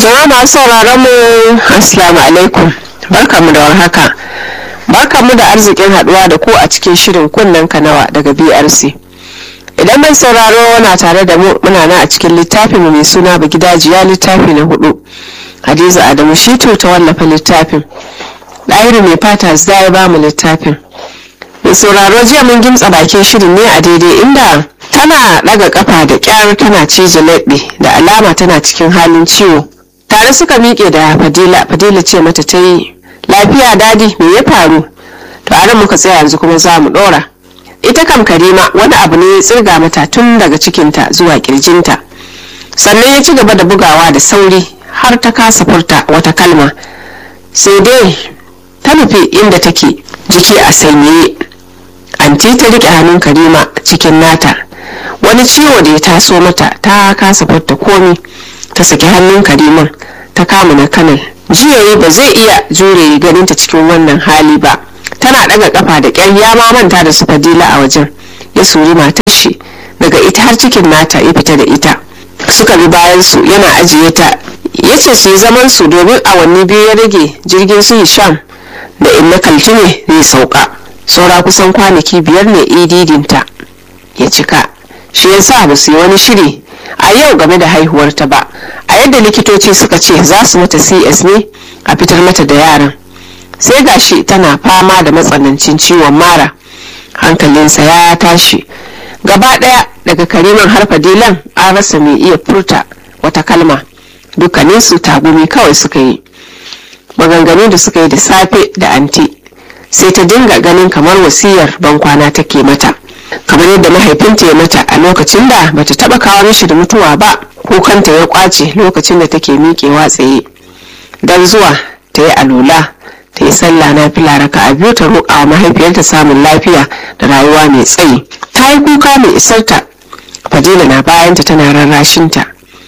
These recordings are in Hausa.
Jama'a masu sauraron mu Assalamu alaikum barkamu da warhaka barkamu da arzikin haduwa da ku a cikin shirin kunnen kanawa daga BRC idan mai sauraro na tare da mu muna nan a cikin littafin mu mai suna gidajiya littafi na hudu Hadiza Adamu Shitu ta wallafa littafin Ɗahiru mai fata zda ya ba mu littafin mai sauraro jiya mun gimtsa bakin shirin ne a daidai inda tana ɗaga kafa da kyar tana cije leɓe da alama tana cikin halin ciwo tare suka miƙe da fadila fadila ce mata ta yi lafiya dadi me ya faru to a muka tsaya yanzu kuma za mu ɗora ita kam karima wani abu ne ya tsirga mata tun daga cikinta zuwa kirjinta sannan ya ci gaba da bugawa da sauri har ta kasa furta wata kalma sai dai ta nufi inda take jiki a sanyaye anti ta riƙe hannun karima cikin nata wani ciwo da ya taso mata ta kasa furta komi ta saki hannun kariman ta kama na kanal jiyayi ba zai iya jure ganinta cikin wannan hali ba tana daga kafa da kyar ya ma manta da su fadila a wajen ya suri matar shi daga ita har cikin nata ya fita da ita suka bi bayan su yana ajiye ta ya ce su yi zaman su domin awanni biyu ya rage jirgin su hisham da inna kaltume zai sauka saura kusan kwanaki biyar ne ididinta ya cika shi yasa ba su yi wani shiri a yau game da haihuwarta ba a yadda likitoci suka ce za su mata cs ne a fitar mata da yaran sai gashi tana fama da matsanancin ciwon mara hankalinsa ya tashi gaba daya daga kariman har fadilan an rasa mai iya furta wata kalma dukkaninsu tagumi kawai suka yi maganganu da suka yi da safe da anti sai ta dinga ganin kamar wasiyar bankwana take mata kamar yadda mahaifinta ya mata a lokacin da bata taba kawo mishi da mutuwa ba kukanta ya kwace lokacin da take miƙewa tsaye don zuwa ta yi alula ta yi sallah na fila raka a biyu ta roƙa wa mahaifiyarta samun lafiya da rayuwa mai tsayi ta yi kuka mai isarta fadila na bayanta tana rarrashinta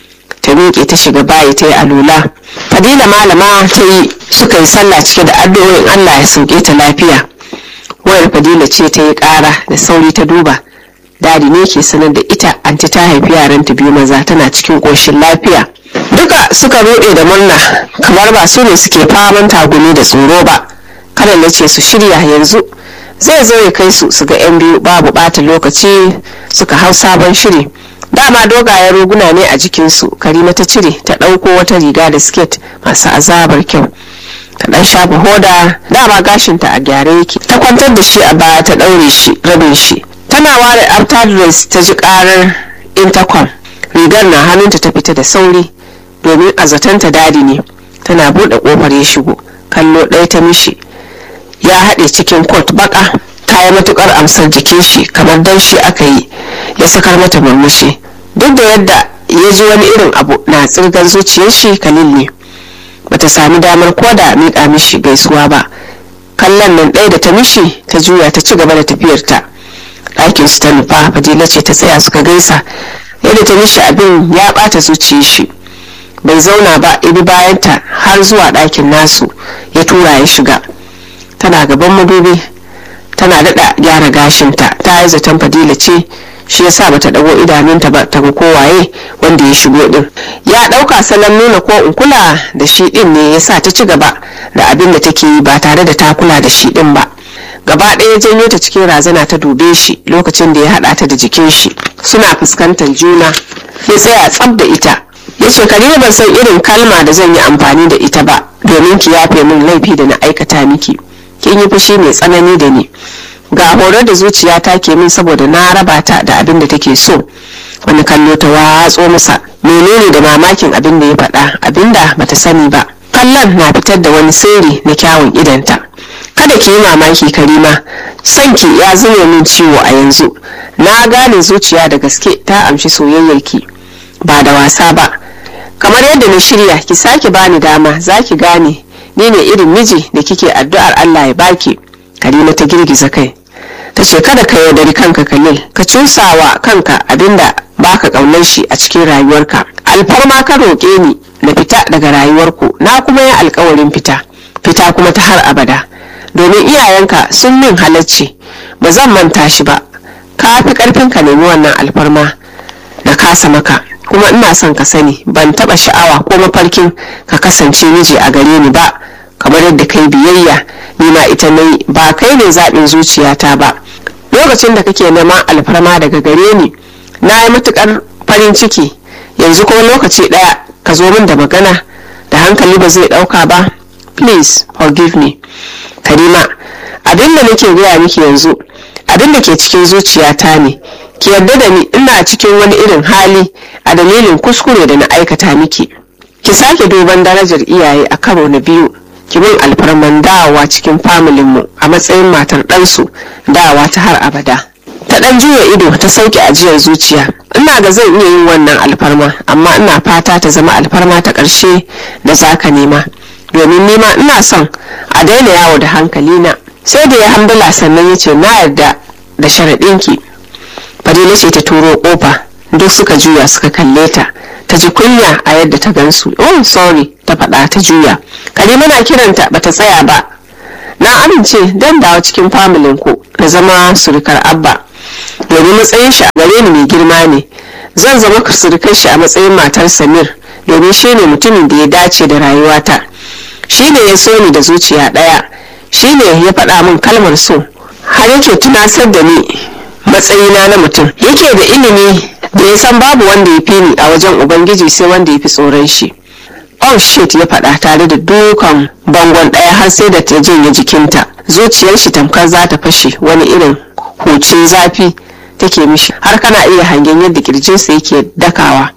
ta miƙe ta shiga bayi ta yi alula fadila malama ta yi suka yi sallah cike da addu'o'in allah ya sauke ta lafiya wayar fadila ce ta yi kara da sauri ta duba dadi ne ke sanar da ita anti ta haifi yaranta biyu maza tana cikin ƙoshin lafiya duka suka ruɗe da murna kamar ba su ne suke faman tagumi da tsoro ba kada na ce su shirya yanzu zai zo ya kai su su ga yan biyu babu ɓata lokaci suka hau sabon shiri dama dogayen roguna ne a jikinsu karima ta cire ta ɗauko wata riga da siket masu azabar kyau ta dan shafa hoda dama gashinta a gyare yake ta kwantar da shi a baya ta daure shi rabin shi tana ware after dress ta ji karar intercom rigar na hannunta ta fita da sauri domin a zatanta dadi ne tana buɗe kofar ya shigo kallo ɗaya ta mishi ya haɗe cikin kot baka ta yi matukar amsar jikin shi kamar dan shi aka yi ya sakar mata murmushi duk da yadda ya ji wani irin abu na tsirgar zuciyar shi kalil ne bata sami damar koda miƙa mishi gaisuwa ba kallon nan ɗaya da ta mishi ta juya ta ci gaba da tafiyarta ɗakin su ta nufa fadila ce ta tsaya suka gaisa yadda ta mishi abin ya ɓata zuciyar shi bai zauna ba ibi bayanta har zuwa ɗakin nasu ya tura ya shiga tana gaban madubi tana daɗa gyara gashinta ta yi zaton fadila ce shi yasa bata dago idanunta ba ta ga kowaye wanda ya shigo din ya dauka salon nuna ko in kula da shi din ne yasa ta ci gaba da abin da take yi ba tare da ta kula da shi din ba gaba ɗaya janyo ta cikin razana ta dube shi lokacin da ya haɗa ta da jikin shi suna fuskantar juna ya tsaya tsab da ita ya ce karima ban san irin kalma da zan yi amfani da ita ba domin ki yafe min laifi da na aikata miki kin yi fushi mai tsanani da ni ga horar da zuciya ta ke min saboda na raba ta da abin da take so wani kallo ta watso masa menene da mamakin abin da ya faɗa abin da bata sani ba kallon na fitar da wani sirri na kyawun idanta kada ki yi mamaki karima sanki ya zame min ciwo a yanzu na gane zuciya da gaske ta amshi soyayyarki ba da wasa ba kamar yadda na shirya ki sake bani dama za ki gane ni ne irin miji da kike addu'ar allah ya baki karima ta girgiza kai ta ce kada ka yaudari kanka kalil ka cusawa kanka abinda baka kaunar shi a cikin rayuwarka alfarma ka roƙe ni na fita daga rayuwarku na kuma yi alkawarin fita fita kuma ta har abada domin iyayenka sun min halacci ba zan manta shi ba ka fi karfin ka nemi wannan alfarma na kasa maka kuma ina son ka sani ban taba sha'awa ko mafarkin ka kasance miji a gare ni ba kamar yadda kai biyayya ni ma ita nayi ba kai ne zaɓin zuciyata ba lokacin da kake neman alfarma daga gare ni na yi matukar farin ciki yanzu kuma lokaci ɗaya ka zo min da magana da hankali ba zai ɗauka ba please forgive me karima abin da nake gaya miki yanzu abin da ke cikin zuciyata ne ki yarda da ni ina cikin wani irin hali a dalilin kuskure da na aikata miki ki sake duban darajar iyaye a karo na biyu ki min alfarman dawowa cikin familinmu a matsayin matar ɗansu dawowa ta har abada ta ɗan juya ido ta sauke ajiyar zuciya ina ga zan iya yin wannan alfarma amma ina fata ta zama alfarma ta ƙarshe da zaka nema domin nima ina son a daina yawo da hankalina sai da ya hambala sannan ya ce na yarda da sharaɗinki fadila ce ta turo ƙofa duk suka juya suka kalle ta ta ji kunya a yadda ta gansu oh sorry ta faɗa ta juya karima na kiranta bata tsaya ba na amince dan dawo cikin familin ku na zama surukar abba domin matsayin shi a gare ni mai girma ne zan zama surukar shi a matsayin matar samir domin shi ne mutumin da ya dace da rayuwata shi ne ya so ni da zuciya ɗaya shi ne ya faɗa min kalmar so har yake tunasar da ni matsayina na mutum yake da ilimi da ya san babu wanda ya fi ni a wajen ubangiji sai wanda ya fi tsoron shi oh shit ya faɗa tare da dukan bangon ɗaya har sai da ta janye jikinta zuciyar shi tamkar za ta fashe wani irin hucin zafi take mishi har kana iya hangen yadda kirjinsa yake dakawa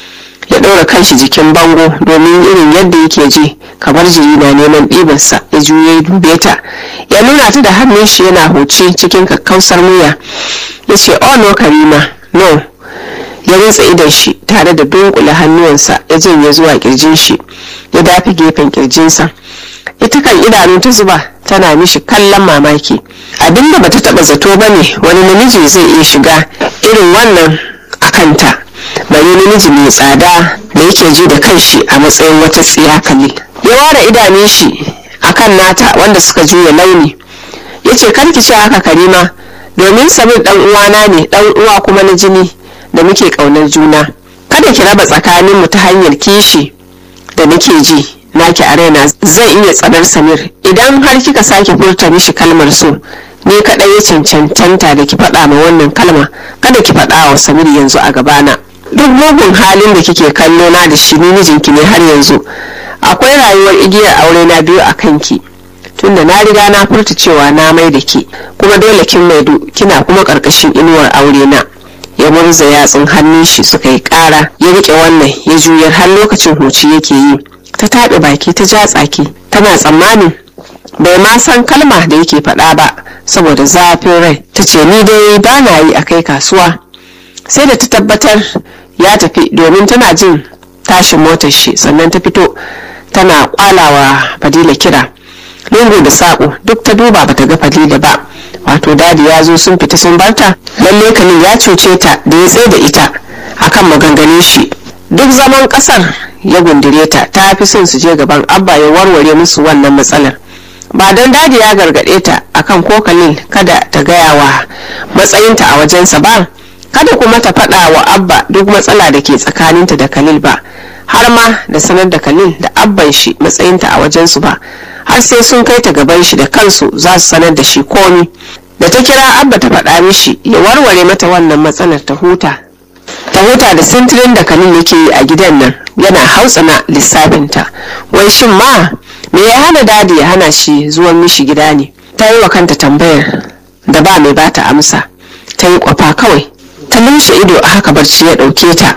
ya ɗora kanshi jikin bango domin irin yadda yake ji kamar jiri na neman ɗibarsa ya juye ya dube ta ya nuna ta da hannun shi yana huci cikin kakkausar murya ya ce oh no karima no ya rutsa idon shi tare da dunkule hannuwansa ya janye zuwa kirjin shi ya dafi gefen kirjinsa ita kan idanu ta zuba tana mishi kallon mamaki abinda bata taba zato bane wani namiji zai iya shiga irin wannan a kanta bari namiji mai tsada da yake ji da kanshi a matsayin wata tsiya kalil ya ware idanun shi akan nata wanda suka juya launi ya ce karki ce haka karima domin samir dan uwana ne dan uwa kuma na jini da muke kaunar juna kada ki raba tsakaninmu ta hanyar kishi da nake ji naki a raina zai iya tsadar samir idan har kika sake furta mishi kalmar so ni kadai ya cancanta da ki faɗa ma wannan kalma kada ki faɗa wa samir yanzu a gabana duk mugun halin da kike kallo na da shi ni mijinki ne har yanzu akwai rayuwar igiyar aure na biyu a kanki tunda na riga na furta cewa na mai da ki kuma dole kin maidu kina kuma karkashin inuwar aure na ya murza yatsun hannun shi suka yi kara ya rike wannan ya juyar har lokacin huci yake yi ta taɓe baki ta ja tsaki tana tsammanin bai ma san kalma da yake faɗa ba saboda zafin rai ta ce ni dai ba na yi a kai kasuwa sai da ta tabbatar ya tafi domin tana jin tashin motar shi sannan ta fito tana kwalawa fadila kira lungu da saƙo duk ta duba bata ga fadila ba wato dadi ya zo sun fita sun barta lalle kalin ya cuce ta da ya tsaye da ita akan maganganun shi duk zaman kasar ya gundire ta ta fi son su je gaban abba ya warware musu wannan matsalar ba don dadi ya gargaɗe ta akan ko kalil kada ta gaya wa matsayinta a wajensa ba kada kuma ta faɗa wa abba duk matsala da ke tsakaninta da kalil ba har ma da sanar da kalil da abban shi matsayinta a wajensu ba har sai sun kai ta gaban shi da kansu za su sanar da shi komi da ta kira abba ta faɗa mishi ya warware mata wannan matsalar ta huta ta huta da sintirin da kalil yake yi a gidan nan yana hautsana lissafinta wai shin ma me ya hana dadi ya hana shi zuwan mishi gida ne ta yi wa kanta tambayar da ba mai bata amsa ta yi kwafa kawai ta lumshe ido a haka barci ya ɗauke ta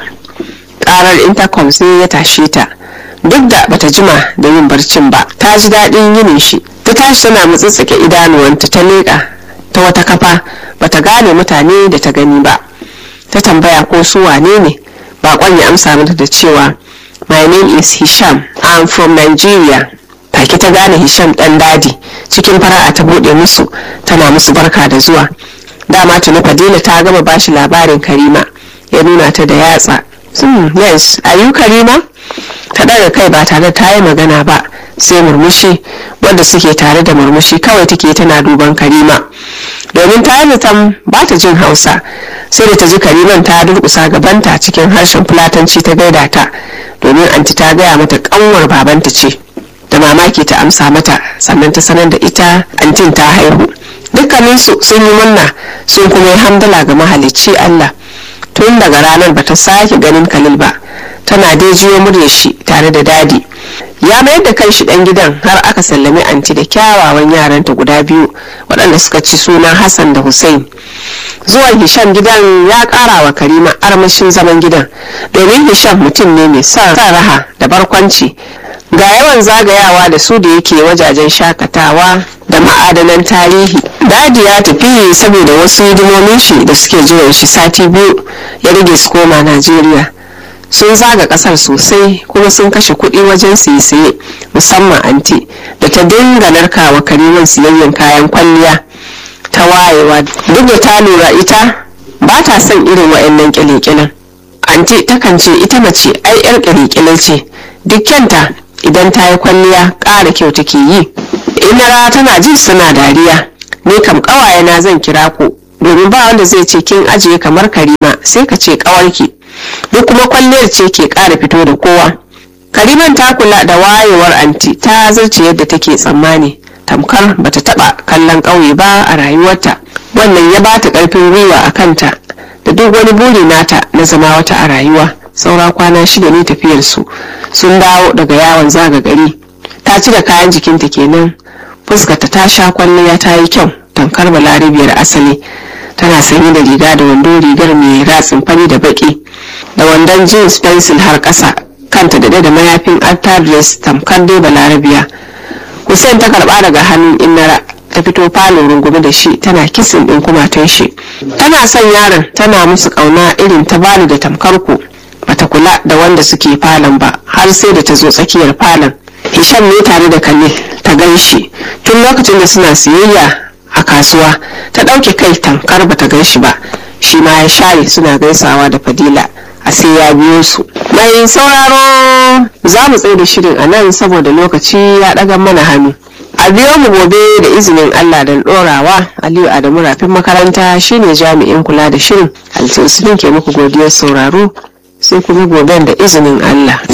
ƙarar intercom sai ya tashe ta duk da bata jima da yin barcin ba ta ji daɗin yinin shi ta tashi tana mutsitsike idanuwanta ta leƙa ta wata kafa bata gane mutane da ta gani ba ta tambaya ko su wane ne bakon ya amsa mata da cewa my name is hisham i'm from nigeria take ta gane hisham ɗan dadi cikin fara'a ta buɗe musu tana musu barka da zuwa dama tuni fadila ta gama bashi labarin karima ya nuna ta da yatsa hmm, yes are you karima ta ɗaga kai ba tare ta yi magana ba sai murmushi wadda suke tare da murmushi kawai take tana duban karima domin ta yi zaton ba ta jin hausa sai da ta ji kariman ta durkusa gabanta cikin harshen fulatanci ta gaida ta domin anti ta gaya mata kanwar babanta ce da mamaki ta amsa mata sannan ta sanar da ita antin ta haihu dukkaninsu sun yi murna sun kuma yi hamdala ga mahalicci allah tun daga ranar bata sake ganin kalil ba tana dai jiyo murya shi tare da dadi ya mayar da kanshi dan gidan har aka sallami anti da kyawawan yaranta guda biyu waɗanda suka ci sunan hassan da hussein zuwan hisham gidan ya ƙara wa karima armashin zaman gidan domin hisham mutum ne mai son raha da barkwanci ga yawan zagayawa da su da yake wajajen shakatawa da ma'adanan tarihi dadi ya tafi saboda wasu hidimomin shi da suke jiran shi sati biyu ya rage su koma najeriya sun zaga kasar sosai kuma sun kashe kuɗi wajen siye-siye musamman anti da ta dinga narkawa karimin siyayyen kayan kwalliya ta wayewa duk da ta lura ita ba ta son irin wa'annan kyale-kyalen anti takan ce ita mace ai yar kyale ce duk kyanta idan ta yi kwalliya ƙara kyau take yi inara tana jin suna dariya ni kam ƙawayena zan kira ku domin ba wanda zai ce kin ajiye kamar karima sai ka ce ƙawarki duk kuma kwalliyar ce ke ƙara fito da kowa kariman ta kula da wayewar anti ta zarce yadda take tsammani tamkar bata taba kallon ƙauye ba a rayuwarta wannan ya bata ƙarfin gwiwa a kanta da duk wani buri nata na zama wata a rayuwa saura kwana shida ne tafiyarsu sun dawo daga yawon zaga gari ta cire kayan jikinta kenan fuskarta ta sha kwalliya ta yi kyau tamkar balarabiyar asali tana sanye da riga da wando rigar mai ratsin fari da baki da wandon jeans pencil har ƙasa kanta da da mayafin altar dress tamkar dai balarabiya hussein ta karba daga hannun innara ta fito falon rungume da shi tana kisin din kumatun shi tana son yaron tana musu kauna irin ta bani da tamkar ku bata kula da wanda suke falon ba har sai da ta zo tsakiyar falon hisham ne tare da kalle ta gan shi tun lokacin da suna siyayya a kasuwa ta ɗauke kai tamkar bata gan shi ba shi ma ya share suna gaisawa da fadila a sai ya biyo su mai sauraro za mu tsaye da shirin a nan saboda lokaci ya ɗaga mana hannu a biyo mu gobe da izinin allah don ɗorawa aliyu adamu rafin makaranta shine jami'in kula da shirin altin ke muku godiyar sauraro sai kuma goben da izinin allah